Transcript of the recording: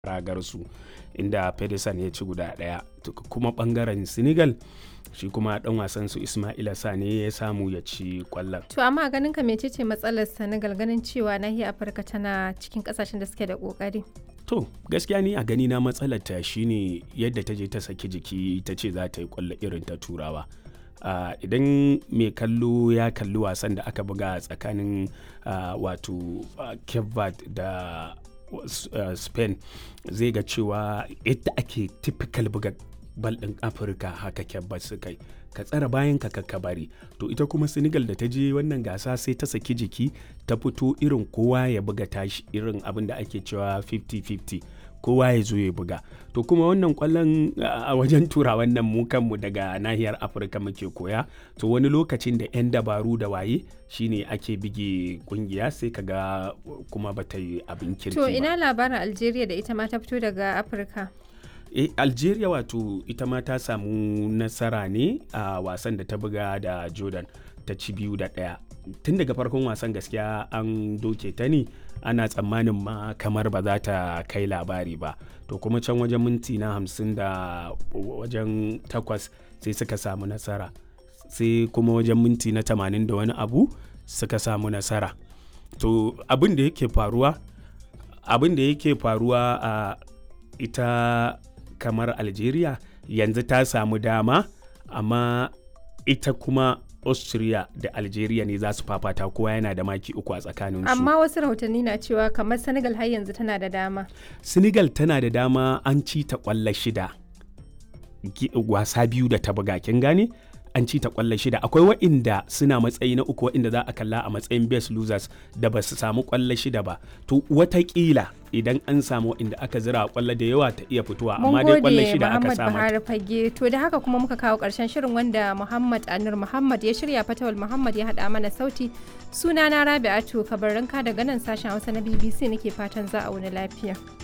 ragarsu inda Pedersen ya ci guda ɗaya kuma bangaren Senegal shi kuma dan wasan su Ismaila Sane ya samu ya ci kwallon. To amma ganin ka mecece matsalar Senegal ganin cewa nahiyar Afirka tana cikin kasashen da suke da kokari. To gaskiya ni a gani na matsalar ta shine yadda ta je ta saki jiki ta ce za ta yi kwallo irin ta turawa. Uh, idan mai kallo ya kalli wasan da aka buga tsakanin uh, wato uh, Cape da uh, Spain zai ga cewa yadda ake typical buga bal ɗin Afirka haka Cape suka yi. ka tsara bayan ka ka bari to ita kuma senegal da ta je wannan gasa sai ta saki jiki ta fito irin kowa ya buga tashi irin abin da ake cewa 50-50 kowa ya zo ya buga to kuma wannan kwallon a wajen tura wannan mu kanmu daga nahiyar afirka muke koya to wani lokacin da 'yan dabaru da waye shine ake bige kungiya sai kaga kuma bata yi abin kirki To ina labarin Algeria da ita ma ta fito daga Afirka. e algeria wato ita ma ta samu nasara ne a wasan da ta buga da jordan ta ci biyu da ɗaya tun daga farkon wasan gaskiya an doke ta ne ana tsammanin ma kamar ba za ta kai labari ba to kuma can wajen minti na hamsin da wajen takwas sai suka samu nasara sai kuma wajen minti na tamanin da wani abu suka samu nasara to abin da yake faruwa abin da yake faruwa a ita kamar algeria yanzu ta samu dama amma ita kuma austria da algeria ne za su fafata kowa yana da maki uku a tsakaninsu Amma wasu rahotanni na cewa kamar Senegal har yanzu tana da dama. senegal tana da dama an ci ta kwallo shida Gi- wasa biyu da ta buga kin gane an ci ta kwallo shida akwai wa'inda suna matsayi na uku wa'inda za a kalla a matsayin best losers da ba su samu kwallo shida ba to watakila idan an samu wa'inda aka zira kwallo da yawa ta iya fitowa Mun amma dai kwallo gode shida aka Muhammad samu Buhari Fage. To da haka kuma muka kawo ƙarshen shirin wanda Muhammad Anur Muhammad ya shirya Fatawal Muhammad ya haɗa mana sauti. Sunana Rabi'atu Kabarinka daga nan sashen Hausa na BBC nake fatan za a wani lafiya.